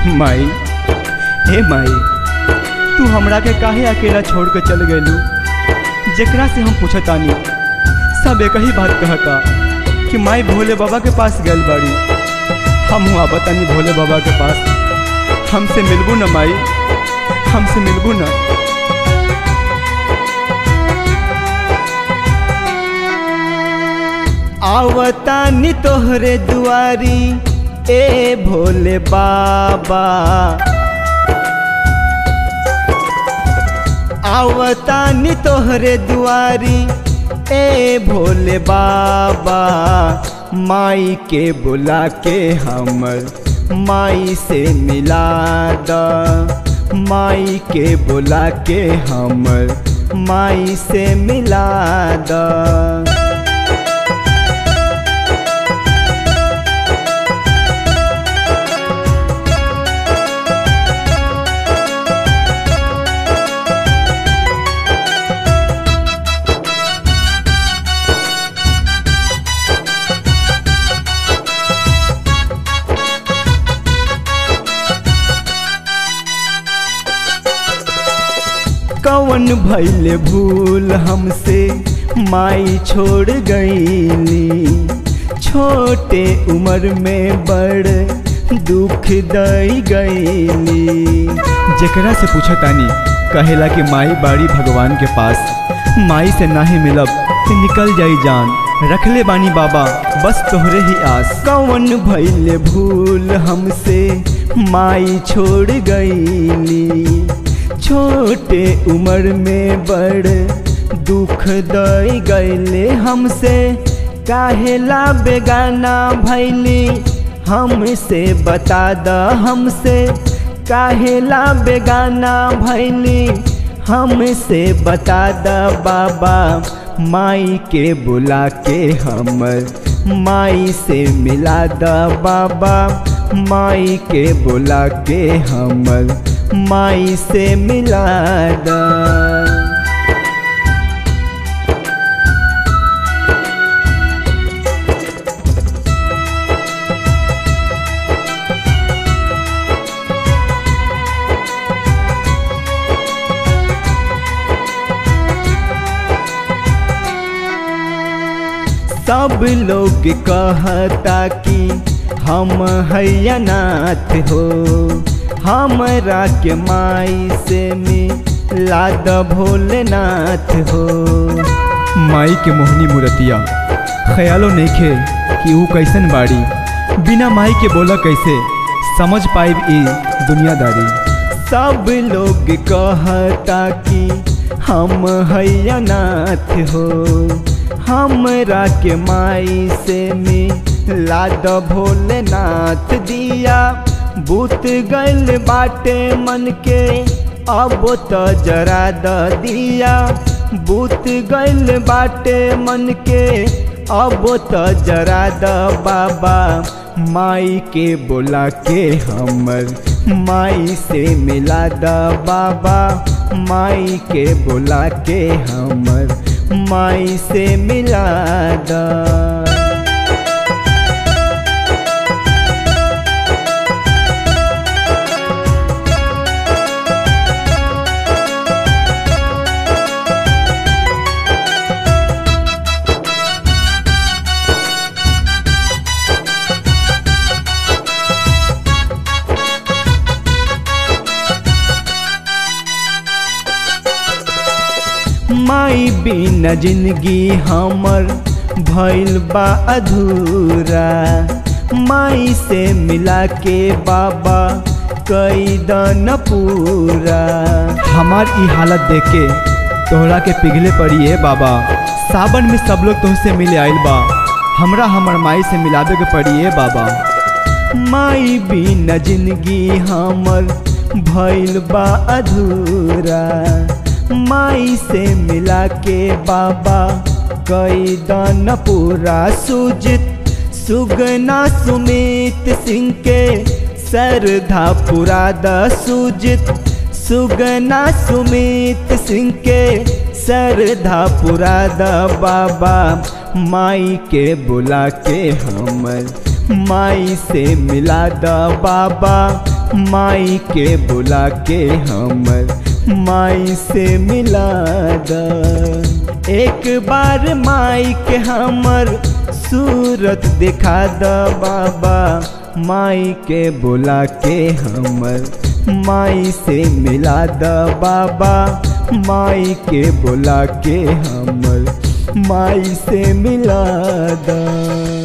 माई हे माई तू हमरा के काहे अकेला छोड़ के चल गलू जेकरा से हम पूछतानी सब एक ही बात कहता कि माई भोले बाबा के पास गल बाड़ी हम हुआ बतानी भोले बाबा के पास हमसे मिलबू न माई हमसे मिलबू न आवतानी तोहरे दुआरी ए भोले बाबा आवतानी तोहरे दुआरी ए भोले बाबा माई के बुला के हमर माई से मिला द माई के बुला के हमर माई से मिला द कवन भैले भूल हमसे माई छोड़ गईली छोटे उम्र में बड़ दुख दई गईली जेकरा से पूछतानी कहेला कि माई बाड़ी भगवान के पास माई से नाही मिलब तो निकल जाई जान रखले बानी बाबा बस तोहरे ही आस कवन भैले भूल हमसे माई छोड़ गईली छोटे उम्र में बड़ दुख दई गईले हमसे काहेला बेगाना भैली हमसे बता द हमसे काहेला बेगाना भैली हमसे बता द बाबा माई के बुला के हमर माई से मिला द बाबा माई के बुला के हमर माई से मिला द सब लोग कहता कि हम हैनाथ हो हमरा के माई से मिला द भोलेनाथ हो माई के मोहनी मूर्तिया ख्यालो नहीं खे कि वो कैसन बाड़ी बिना माई के बोला कैसे समझ पाइब ई दुनियादारी सब लोग कहता कि हम हैनाथ हो हमरा के माई से मिला द भोलेनाथ दिया बूत गल बाटे मन के अब तो जरा द दिया बूत गल बाटे मन के अब तो जरा द बाबा माई के बोला के हमर माई से मिला द बाबा माई के बोला के हमर माई से मिला द माई बिना जिंदगी हमर भइल बा अधूरा माई से मिला के बाबा कई दन पूरा हमार ई हालत देख के तोहरा के पिघले पड़ी है बाबा सावन में सब लोग तुमसे मिले आइल बा हमरा हमर माई से मिलावे के पड़ी है बाबा माई बिना जिंदगी हमर भइल बा अधूरा माई से मिला के बाबा कई दान पूरा सुजित सुगना सुमित सिंह के सरधा पुरा द सुजित सुगना सुमित सिंह के सरधा पुरा द बाबा माई के बुला के हमर माई से मिला द बाबा माई के बुला के हमर माई से मिला द एक बार माई के हमर सूरत दिखा द बाबा माई के बुला के हमर माई से मिला द बाबा माई के बुला के हमर माई से मिला द